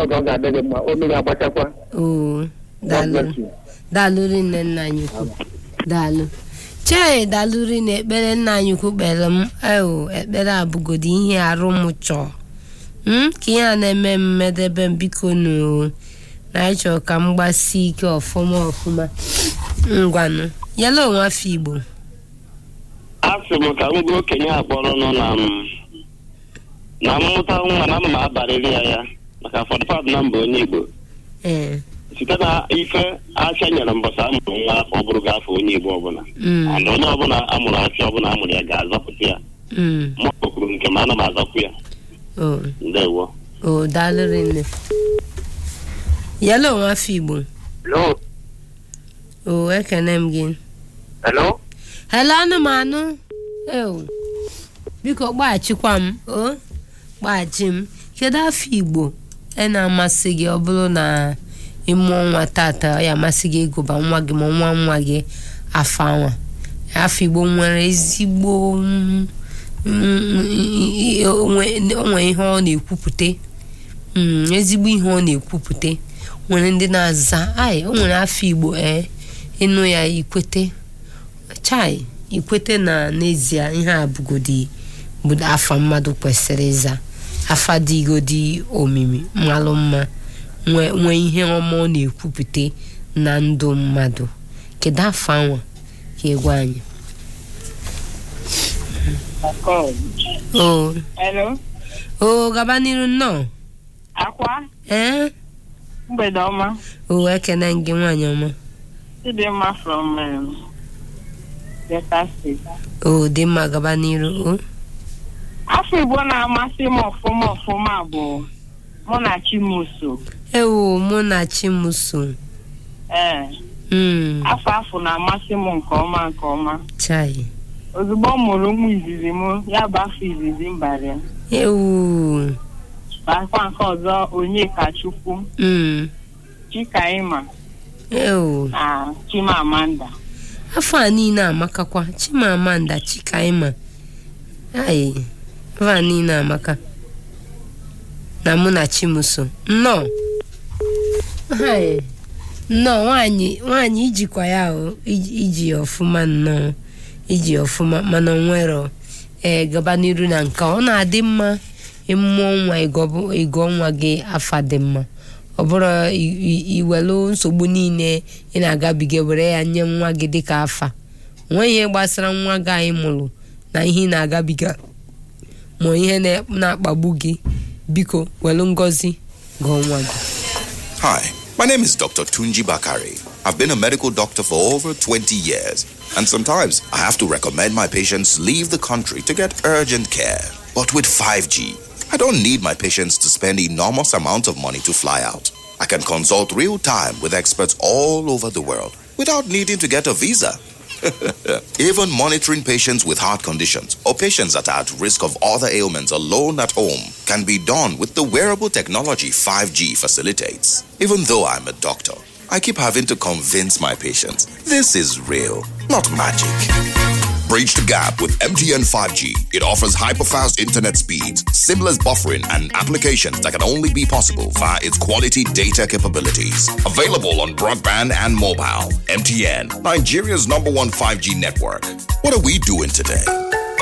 ka ọ ga-adị gị mma olu ga-agbachakwa oo God daalụ bless you. daalụ rinne nna anyị ukwu daalụ chee daalụ rinne ekpere nna anyị ukwu kpere m eo ekpere abụgodi ihe arụ m chọọ m ka ihe a na-eme m medebe m biko nu na anyị chọrọ ka m gbasie ike ọfụma ọfụma ngwanụ yala onwe afọ igbo asị m ka m gwa okenye akpọrọ nọ na m na mmụta nwa na ana m abarịrị ya ya maka fọdụfadụ na mba onye igbo ee site na ife afịa nyere mbọsị amụrụ nwa afọ ọ bụrụ gị afọ onye igbo ọbụla mm, and onye ọbụla amụrụ afịa ọbụla amụrụ ya ga-azọpụta ya mm, ma ọ kwuru nke m ana m azọpụ ya o ndewo o daalụ rinne yala onwe afọ igbo Hello? o ekene m gị Hello? hello anụmanụ ewu biko gbaghachikwa m o gbaghachi m kedu afọ igbo e na-amasị gị ọ bụrụ na ịmụọ nwa tata ọ ya amasị gị ịgụba nwa gị ma nwa nwa gị afọ anwa afọ igbo nwere ezigbo mm, mm, i- onwe onwe ihe ọ na-ekwupụta Mm, ezigbo ihe ọ na-ekwupụta nwere ndị na-aza ai o nwere afọ igbo ee ịnụ ya ikwete chai ikwete na n'ezie ihe a bụgodi bụ afa mmadụ kwesịrị ịza afa dịgodi omimi malụ mma nwee nwee ihe ọma ọ na-ekwupụta na ndụ mmadụ kedu afọ anwa ka egwa anyị o Hello, o gaba n'iru nnọọ akwa ee mgbede ọma o ekene gị nwaanyị ọma Chidimma from um, Delta State. o dị mma gaba n'iru o Afọ Igbo na-amasị m ọfụma ọfụma bụ mụ na Chimuso. ewo mụ na chimuso Ee, mm, afọ afọ na-amasị m nke ọma nke ọma. chai Ozugbo m mụrụ ụmụ izizi m, ya bụ afọ izizi m bara ya. ewu Akwa nke ọzọ Onyekachukwu, mm, Chikaima ewu na Chimamanda. afọ a niile amakakwa chimamanda chikaima ai afọ a niile amaka na mụ na chimuso nnọọ Hai, nnọọ nwanyị nwanyị ijikwa ya o iji iji ya ọfụma nnọọ iji ya ọfụma mana o nwero ee gaba n'iru na nke ọ na-adị mma ịmụọ nwa ịgọ- ịgọ nwa gị afa dị mma ọ bụrụ i- i- iwelu nsogbu niile ị na-agabiga were ya nye nwa gị dịka afa nwee ihe gbasara nwa gị anyị mụrụ na ihe ị na-agabiga ma ihe na- na-akpagbu gị biko welu ngọzi gụọ nwa gị Hi, my name is Dr. Tunji Bakari. I've been a medical doctor for over 20 years, and sometimes I have to recommend my patients leave the country to get urgent care. But with 5G, I don't need my patients to spend enormous amounts of money to fly out. I can consult real time with experts all over the world without needing to get a visa. Even monitoring patients with heart conditions or patients that are at risk of other ailments alone at home can be done with the wearable technology 5G facilitates. Even though I'm a doctor, I keep having to convince my patients this is real, not magic. Bridge the gap with MTN 5G. It offers hyper-fast internet speeds, seamless buffering, and applications that can only be possible via its quality data capabilities. Available on broadband and mobile. MTN, Nigeria's number one 5G network. What are we doing today?